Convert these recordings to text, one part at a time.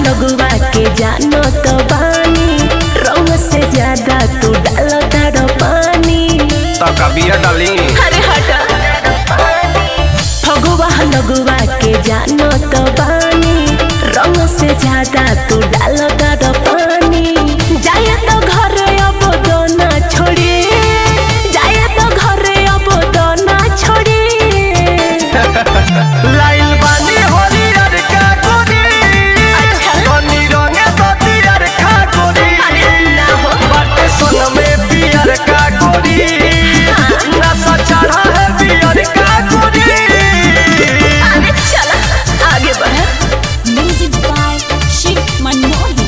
लगुआ के जानो तो बानी रंग से ज्यादा तू डालो तारो पानी तो कबिया डाली अरे हटा फगुआ लगुआ के जानो तो बानी रंग से ज्यादा तू डालो तारो पानी जाए तो घर अब दोना छोड़ी जाए तो घर अब दोना छोड़ी लाइल बानी हरियर का गोरी अच्छा। कनी रंगे बतियर का गोरी अरे ना हो बाटे सोन में पियर का गोरी नशा चढ़ा है पियर का गोरी अरे चला आगे बढ़ Music by Shiv Manmohan.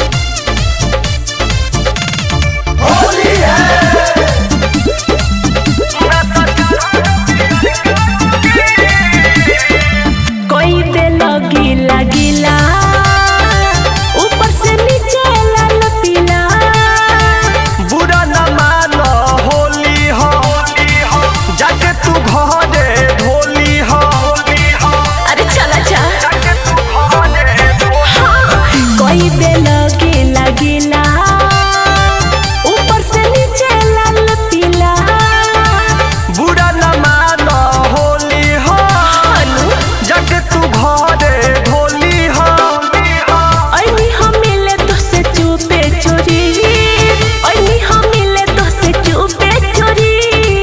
कोई पे लगी लगिला ऊपर से नीचे लाल पीला बुरा न मानो होली हो जाके तू घरे ढोली हो अरे चला चा जाके तू घरे ढोली कोई पे लगी लगिला ऊपर से नीचे लाल पीला बुरा न मानो होली हो जाके तू घरे ढोली हो ऐनी हम मिले तो से चुपे चोरी ऐनी हम मिले तो से चुपे चोरी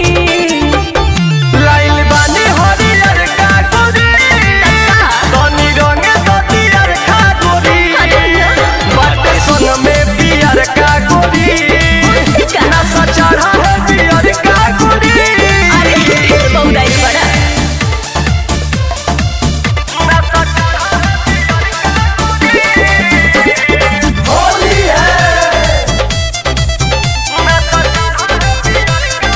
लाइल बानी हरियर का गोरी कनी रंगे बतियर का गोरी बाटे सोन में पियर का गोरी नशा चढ़ा है पियर का गोरी अरे फिर बौराई बड़ा नशा चढ़ा है होली है नशा चढ़ा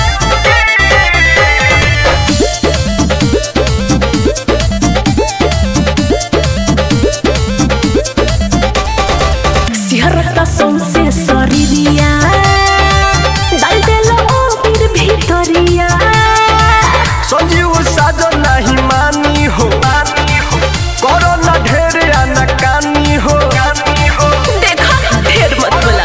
सिहरता सौंसे शरीरिया डाल देलो ओबिर भितरिया संजीव साजो नहीं मानी हो करो न ढेर अनकानी हो देखा ढेर मत बोला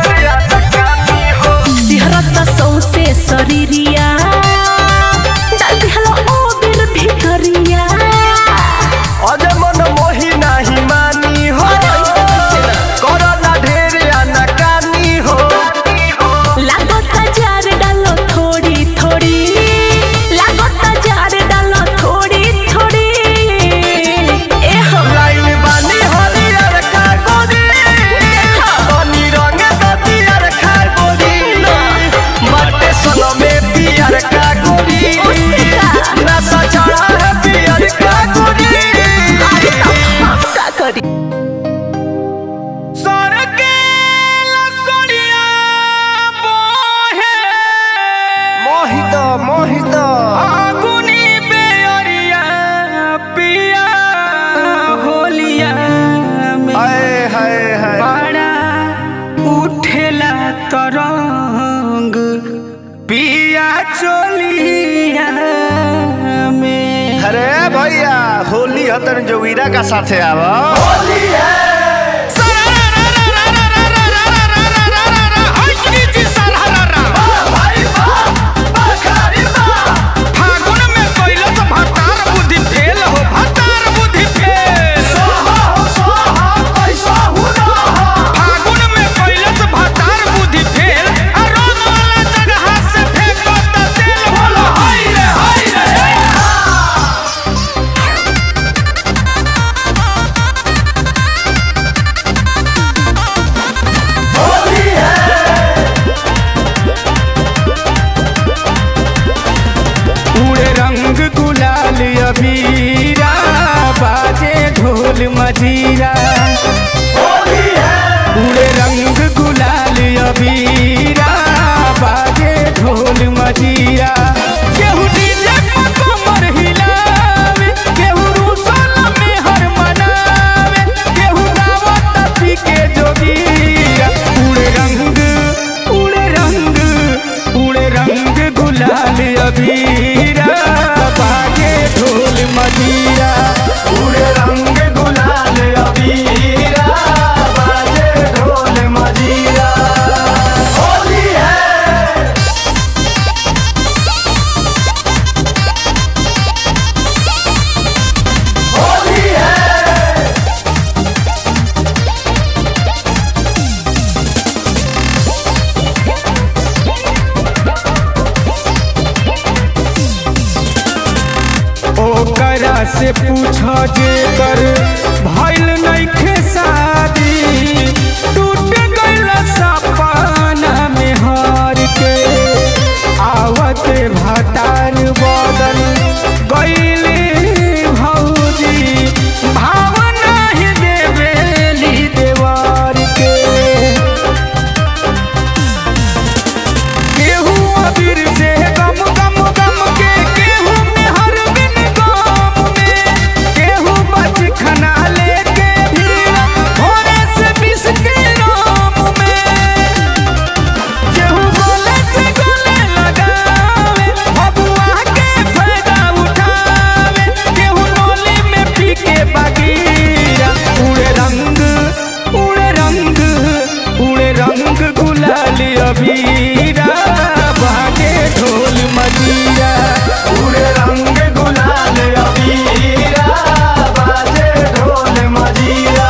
सिहरता सौंसे शरीरिया डाल देलो ओबिर भितरिया अजय मन मोही नहीं मानी हो करो न ढेर अनकानी हो लागता जार डालो थोड़ी थोड़ी लागता जार डालो थोड़ी थोड़ी ए हम लाइल बानी हरियर का गोरी बनी रंग बतियर का गोरी मटे सोनो में पियर का गोरी नशा चढ़ा है पियर का गोरी का करी मोहित मोहित आगुनी बेअरिया पिया होलिया में हाय हाय हाय बड़ा उठेला तरंग पिया चोलिया में अरे भैया होली हतन जोगिरा का साथे आवा होली है फागुन में कैलस भतार बुद्धि फेल हो भतार बुद्धि फेल फागुन में कैलस भतार बुद्धि फेल आ रोग वाला जगह से फेंको त तेल बोलो हाय रे हाय रे उड़े रंग गुलाल अबीरा बाजे ढोल मजीरा उड़े रंग गुलाल अबीरा बाजे ढोल मजीरा केहू डीजे पर कमर हिलावे केहू रूसल में हर मनावे केहू गावत पी के जोगीरा उड़े रंग उड़े रंग उड़े रंग गुलाल अबीरा बाजे ढोल मजीरा पूरे रंग गुलाल अबीर से पूछ जेकर भइल नइखे शादी टूट गइल सपना में हार के आवते भातार बदल गइले भौजी भावना ही देवेली देवार के केहू अबीर से गम गम गम के केहू में हर बिन गम में केहू बच खना लेके भीड़ भोरे से बिस के राम में केहू गले से गले लगावे भगुआ के फायदा उठावे केहू नोली में पी के बगीरा उड़े रंग उड़े रंग उड़े रंग गुलाल अबीरा बाजे ढोल मजीरा पूरे रंग गुलाल अबीरा बाजे ढोल मजीरा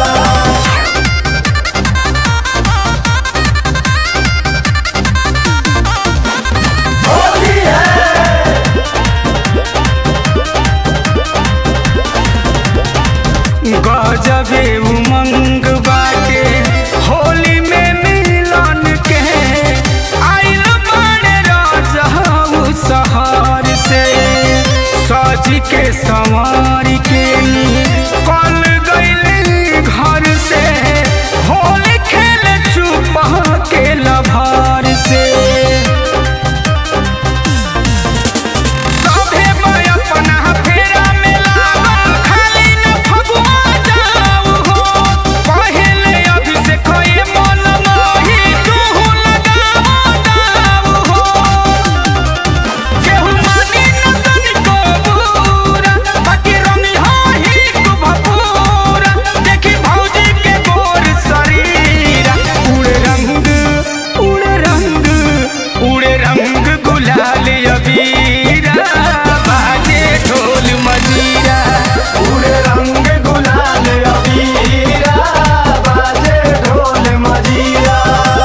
होली है गजबे उमंग बाटे होली में मिलन के आइल बड़े राजाऊ सहार से सज के संवार के कल गइल घर से होली खेल चुप के लभार से सभे मैं अपना फेरा में लागल खाली न फगुआ जाऊ हो पहले अभिषेक ये मन मोही तू लगाओ दाऊ हो केहू मानी न तनिको बुरा बाकी रंगी होही तू भपूरा देखी भौजी के गोर शरीरा उड़े रंग उड़े रंग उड़े रंग गुलाल अबीरा बाजे ढोल मजीरा पूरे रंग गुलाल अबीरा बाजे ढोल मजीरा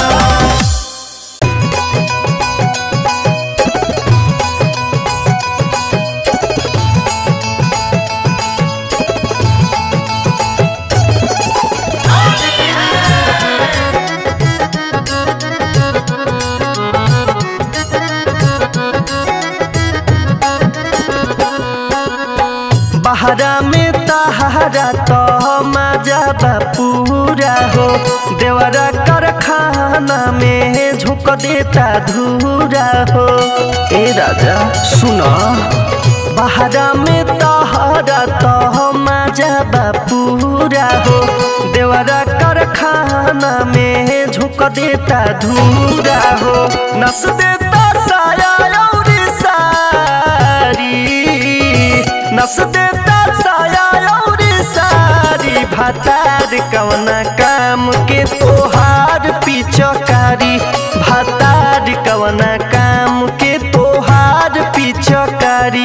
बहरा में तहारा तो मजा बा पूरा हो देवरा कारखाना में झुक देता धूरा हो ए राजा सुना बहरा में तहारा तो मजा बा पूरा हो देवरा कारखाना में झुक देता धूरा हो नस देता साया और सारी नस देता साया और सारी भातार कवना काम के तोहार पिचकारी भातार कवना काम के तोहार पिचकारी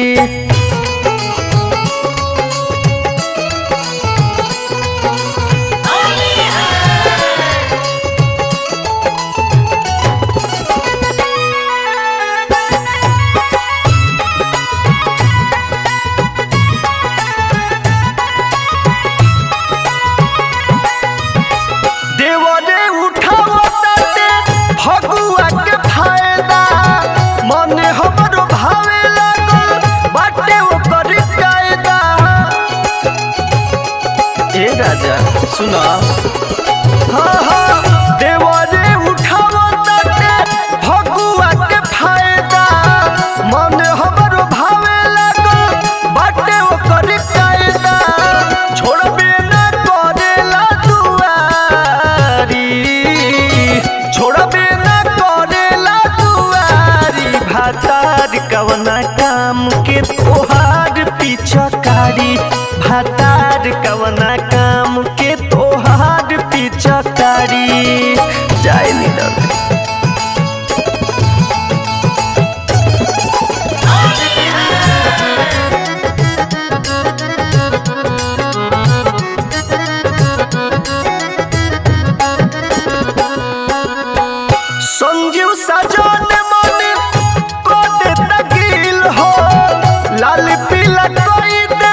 देवरे उठाओ ताते फगुआ के फायदा मन हमरो भावे लागल बाटे ओकर कायदा ए राजा सुना हाँ हाँ देवरे उठाओ ताते फगुआ के फायदा मन हमरो भावे लागल बाटे ओकर कायदा छोड़बे ना करेला दुआरी छोड़बे ना करेला दुआरी भातार कवना काम के तोहार पिछकारी भातार कवना काम के तोहार पिछकारी जाए नीरव संजीव सजन मन को दे तकील हो लाल पीला कोई दे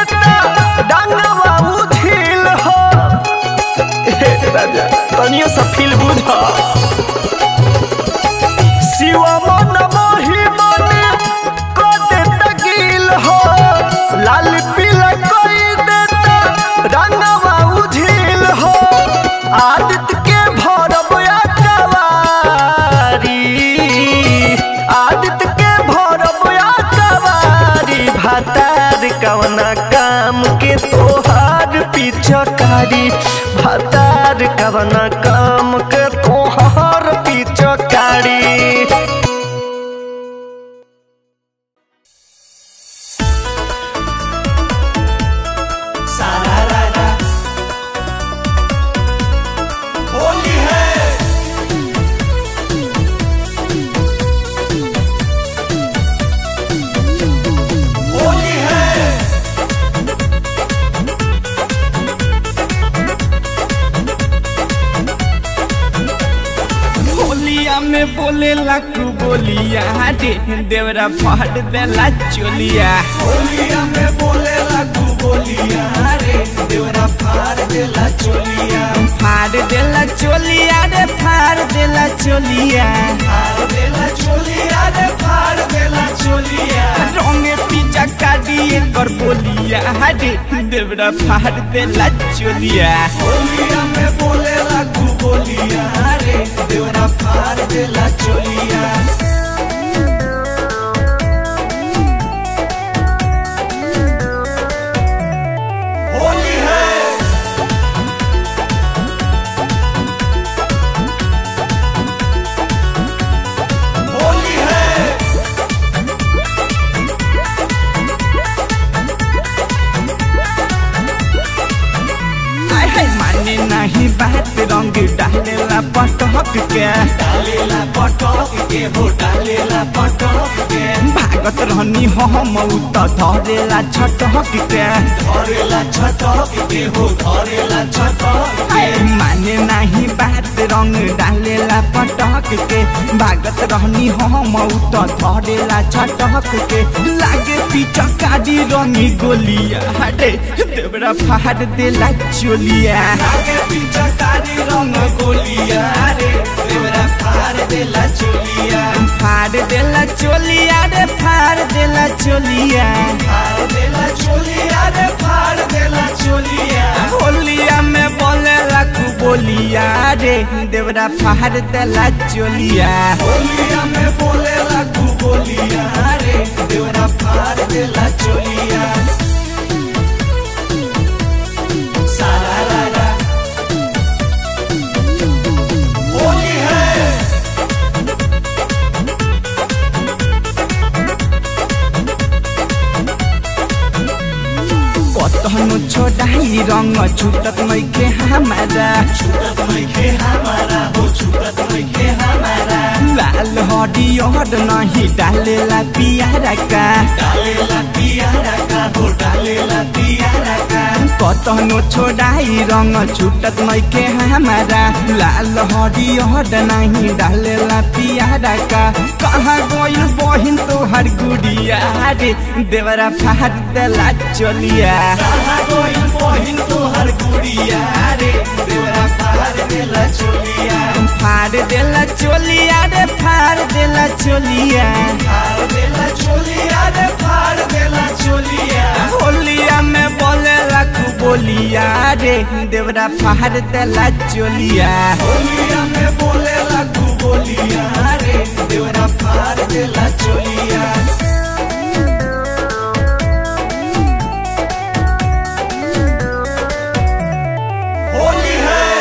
तनियो सा फील बुझा शिव मन मोहि मन को देता गिल हो लाल पीला कोई देता रंगवा उझिल हो आदित्य के भरब कवारी आदित्य के भरब कवारी भातार कवना काम के तोहार पिछकारी भातार कवना काम के तोहार पिछकारी होली है होली है होलिया में बोले लाकू बोलिया रे देवरा फाड़ देला चोलिया होलिया में बोले लागू बोलिया रे देवरा फाड़ देला चोलिया फाड़ देला चोलिया रे फाड़ देला चोलिया फाड़ देला चोलिया रे फाड़ देला चोलिया रंगे पिज्जा काटिए कर बोलिया रे देवरा फाड़ देला चोलिया होलिया में बोले लागू बोलिया रे देवरा फाड़ देला चोलिया होली है होली है आय हाय माने नहीं बात रंग डालेला पटक के डालेला पटक के हो डालेला पटक के भागत रहनी हम त धरेला छटक के धरेला छटक के हो धरेला छटक के माने नाही बात रंग डालेला पटक के भागत रहनी हम त धरेला छटक के लागे पीछा काडी रंगी गोलिया हटे देवरा फाड़ देला चोलिया आगे पीछा कारी रंग गोलिया रे देवरा फाड़ देला चोलिया फाड़ देला चोलिया रे फाड़ देला चोलिया फाड़ देला चोलिया रे फाड़ देला चोलिया होलिया में बोले लाखू बोलिया रे देवरा फाड़ देला चोलिया होलिया में बोले लागू बोलिया रे देवरा फाड़ देला चोलिया सारा रारा होली है कतहनु छोडाई रंग छुटत मैके हमारा छूटत नइखे हमारा हो छूटत नइखे हमारा लाल हरियर नहीं डालेला पियारा का डालेला पियारा का हो डालेला पियारा का कतहनु छोडाई रंग छुटत मैके हमारा लाल हरियर नहीं डालेला पियारा का कहाँ गइल बहिन तोहर गुडिया रे देवरा फाड़ देला चलिया कहाँ गइल बहिन तोहर गुड़िया रे देवरा फाड़ देला चोलिया फाड़ देला चोलिया रे फाड़ देला चोलिया फाड़ देला चोलिया रे फाड़ देला चोलिया होलिया में बोले रखू बोलिया रे देवरा फाड़ देला चोलिया होलिया में बोले लागू बोलिया रे देवरा फाड़ देला चोलिया होली है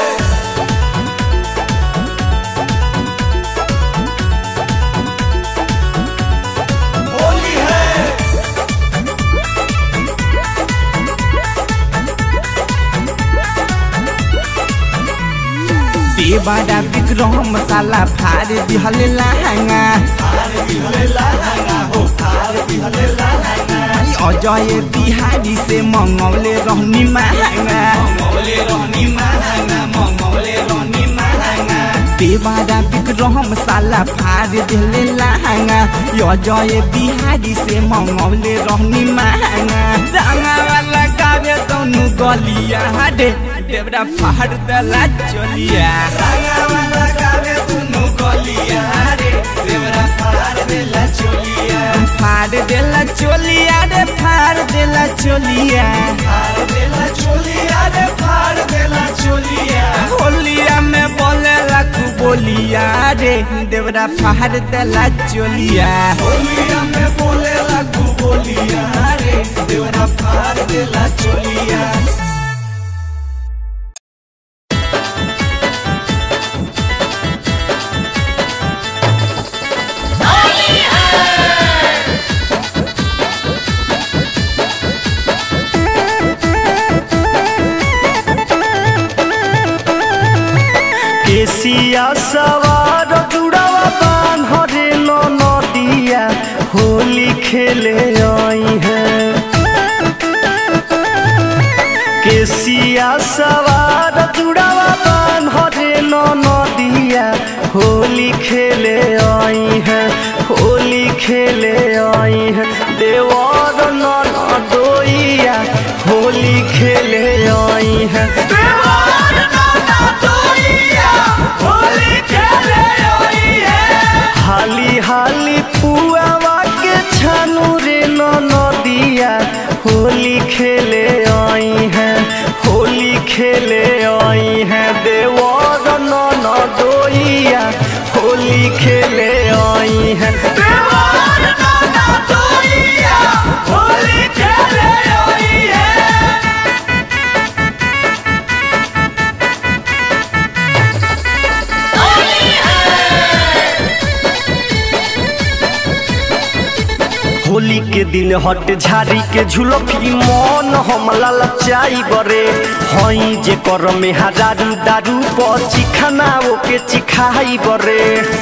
होली है देवारा विक्रम साला फाड़ दिहले लहंगा फाड़ दिहले लाहंगा हो फाड़ दिहले लाहंगा अजय बिहारी से मंगौले रहनी महंगा मंगौले रहनी महंगा मंगौले रहनी महंगा देवारा विक्रम साला फाड़ दिहले लहंगा अजय बिहारी से मंगौले रहनी महंगा रंगा वाला गावे दोनों गलिया रे देवरा फाड़ देला चोलिया फाड़ देला चोलिया रे फाड़ देला चोलिया होलिया में बोले रखू बोलिया रे देवरा फाड़ देला चोलिया केसिया सवार जुड़ावा बान्हरे नो नदिया होली खेले आई है केसिया सवार जुड़ावा बान्हरे नो नदिया होली खेले आई है होली खेले आई है देवर नो दोइया होली खेले आई है हाली हाली पुआवा के छानू रे न नदिया होली खेले आई है होली खेले आई है देवर न न दोइया होली खेले आई है होली के दिन हट झाड़ी के झुलफी मन हम ललचाई बरे हई जे कर में हजारू दारू पची खाना ओके चिखाई बरे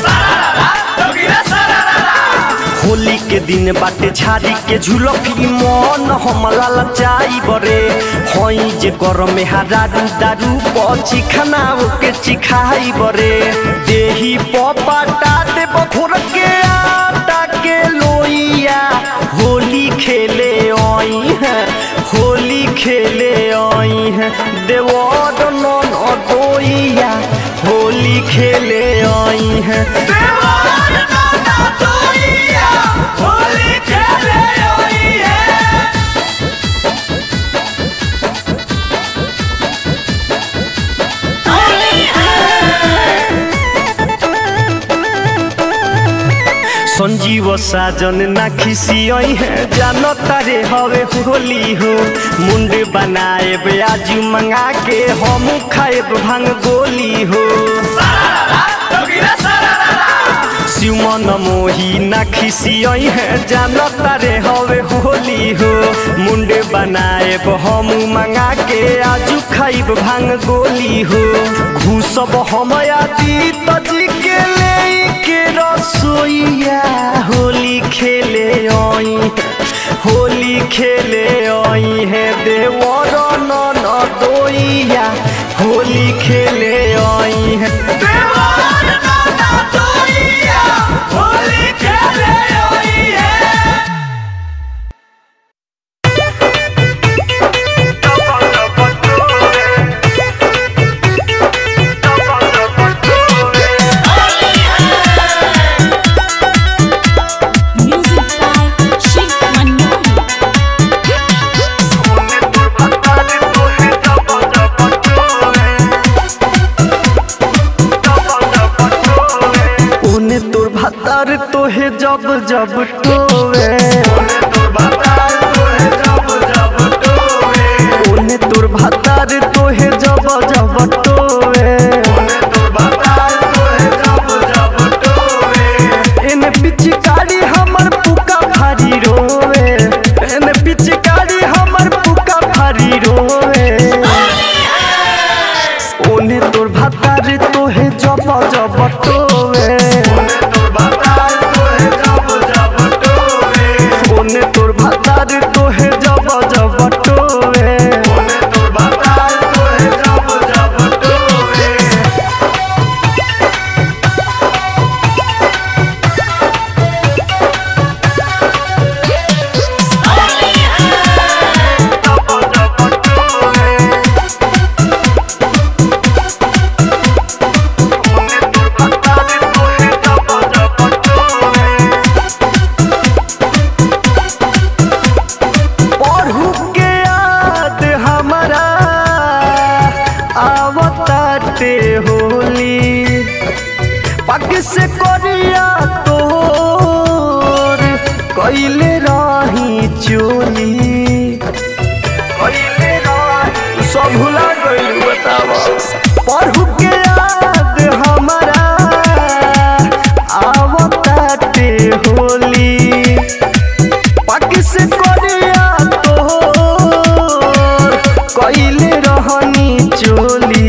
होली के दिन बाटे झाड़ी के झुलफी मन हम ललचाई बरे हई जे कर में हजारू दारू पची खाना ओके चिखाई बरे देही पपाटा दे बखोर के आटा के लोइया होली खेले आई है होली खेले आई है देवर नन दोइया होली खेले आई है संजीव साजन ना खिसियई है जानो तारे हवे होली हो मुंड बनाए ब्याजू मंगा के हम खाए भांग गोली हो शिवमन मोही ना खिसियई है जानो तारे हवे होली हो मुंड बनाए हम मंगा के आजू खाइब भांग गोली हो घूसब हम आदि तजी के ले के रसोईया होली खेले आई होली खेले आई है देवर नन दोइया होली खेले आई है Music by Shiv Manohar. ओने तोर भातार तोहे जब जब टोवे ओने तोर भातार तोहे जब जब टोवे एने पिचकारी हमर पुका भारी रोवे एने पिचकारी हमर पुका भारी रोवे ओने तोर भातार तोहे जब जब टोवे बाटे होली पग से करिया तोर कैले रही चोली कैले रही सब भुला गइल बतावा पढ़ू के याद हमारा आवताटे होली पग से करिया तोर कैले रहनी चोली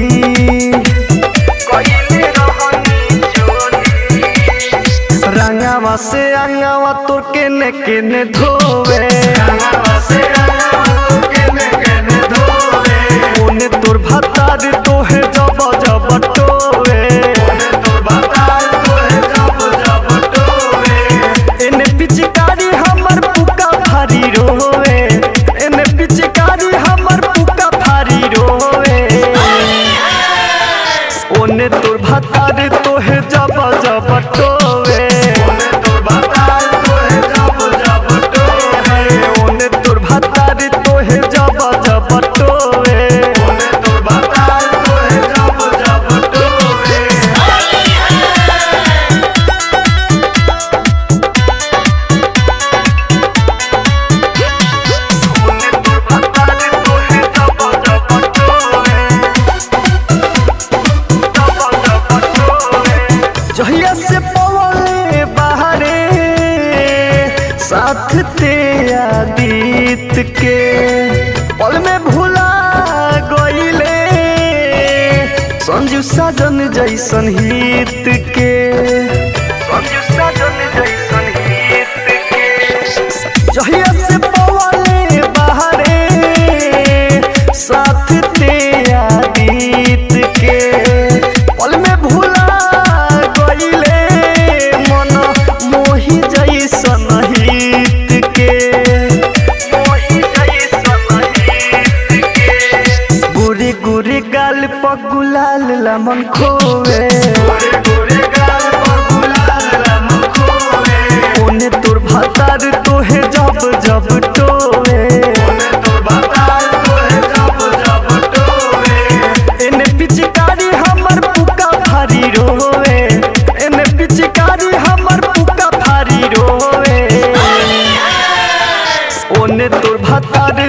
कैले रहनी चोली रंगावा से अंगावा तोर केने केने धोवे रंगावा से अंगावा तोर केने केने धोवे ओने तोर भतार तोहे जब जब टोवे ओने तोर भतार तोहे जब जब टोवे एने पिचकारी हमर पुका भारी रोवे एने पिचकारी हमर पुका भारी रोवे ओने तोर भतार तोहे जब जब टोवे ओने तोर भतार तोहे जब जब टोवे ओने तोर भतार तोहे जब जब टोवे ओने तोर भतार तोहे जब जब टोवे जहिया से पवले बाहरे साथ ते आदित के पल में भुला गईले संजू साजन जैसन हित के संजू साजन जैसन हित के जहिया से पवले बाहरे साथ ते आदित के पल में भुला गईले मन मोही जैसन हित के मोही जैसन हित के गुरी गुरी गाल पर गुलाल लमन खोवे ओने तोर भतार तोहे जब जब टोवे एने पिचकारी हमर पुका भारी रोवे एने पिचकारी हमर पुका भारी रोवे ओने तोर भतार